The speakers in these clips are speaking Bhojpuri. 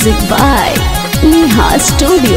Music by Neha Studio.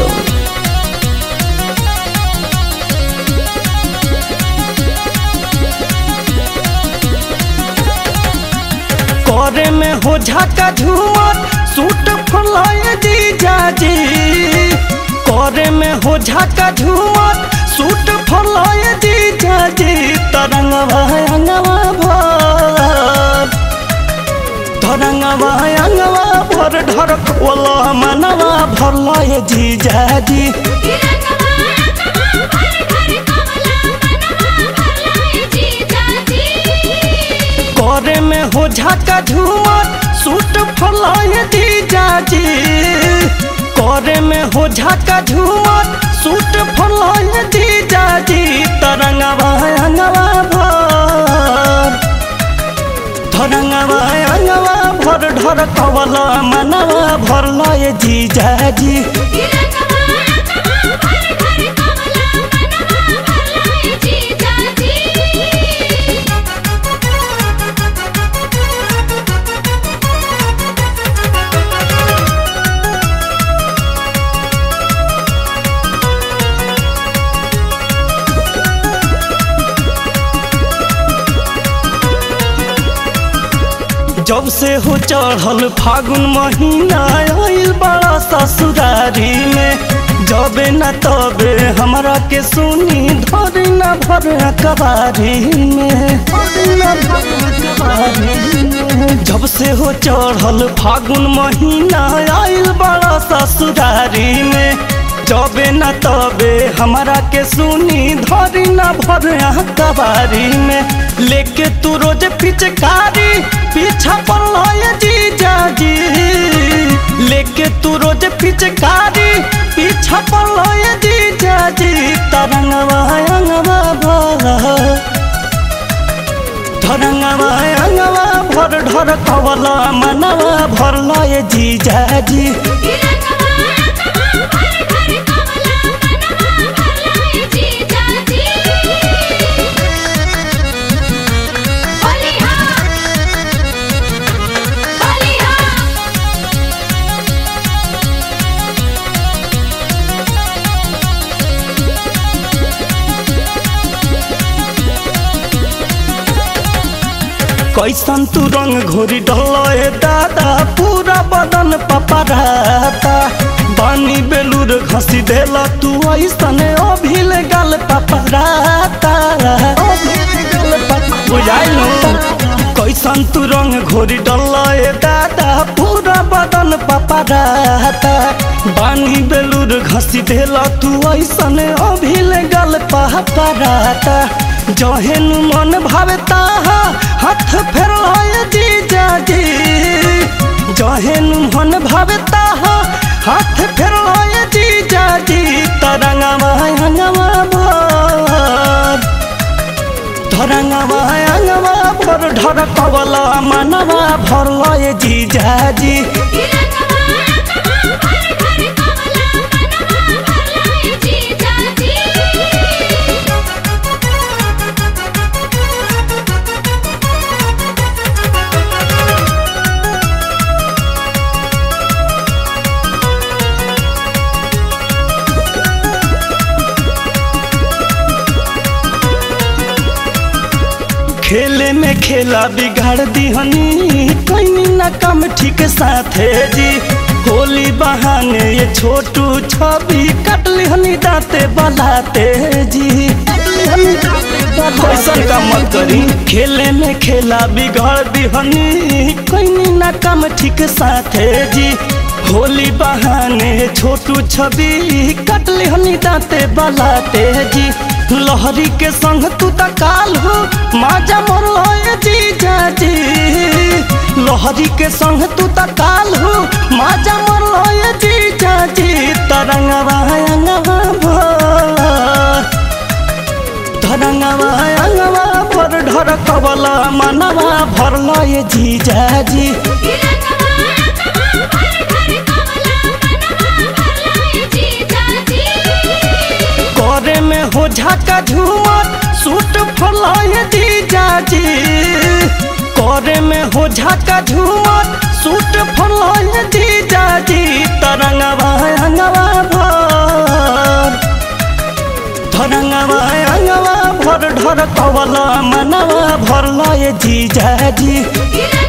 करे में हो झाका झूमर सूट फलाए जीजा जी करे में हो झाका झूमर सूट फलाए जीजा जी तरंगवा अंगवा भर तरंगवा अंगवा भर ढर खोला मनवा भरलाए जीजा जी करे में हो झाका झूमर सूट फलाए जीजा जी करे में हो झाका झूमर सूट फलाए जीजा जी तरंगवा अंगवा भर धरंगवा अंगवा भर ढर कवला मनवा भरलाए जीजा जी जब से हो चढ़ल फागुन महीना आइल बड़ा ससुरारी में जबे न तबे हमरा के सुनी धर न भर कबारी में जब से हो चढ़ल फागुन महीना आइल बड़ा ससुरारी में जबे न तबे हमरा के सुनी धरी न भर कबारी में लेके तू रोज पिचकारी पीछा पड़ल जीजा जी लेके तू रोज पिचकारी पीछा पड़ल जीजा जी तरंगवा अंगवा भर धरंगवा अंगवा भर ढर कवला मनवा भरला जीजा जी कैसन तू रंग घोरी डल दादा पूरा बदन पपराता बानी बेलूर घसी देला तू ऐसन अभिल गल पपराता बुझाइलो कैसन तू रंग घोरी डल दादा पूरा बदन पपराता बानी बेलूर घसी देला तू ऐसन अभिल गल पपराता जहेन मन भावता हाथ फेर जीजा जी जहेन मन भावता हाथ फेर जीजा जी तरंगवा अंगवा भर धरंगवा अंगवा भर ढर कवला मनवा भर जीजा जी खेले में खेला बिगाड़ दिहनी कहीं ना कम ठीक साथे जी होली बहाने ये छोटू छवि कट लिहनी दाते बलाते जी कैसन का मत करी खेले में खेला बिगाड़ दिहनी कहीं ना कम ठीक साथे जी होली बहाने छोटू छवि कट लिहनी दाते बलाते जी लहरी के संग तू त काल हो माजा मोर जीजा जी लहरी के संग तू त काल हो माजा मोर जीजा जी तरंगवा अंगवा भर तरंगवा अंगवा भर ढर कबला मनवा भरल जीजा जी करे में हो झाका झूमर सूट फलाए जीजा जी करे में हो झाका झूमर सूट फरलाए जीजा जी तरंगवा अंगवा भर धरंगवा अंगवा भर ढर कवला मनवा भरलाए जीजा जी गिरन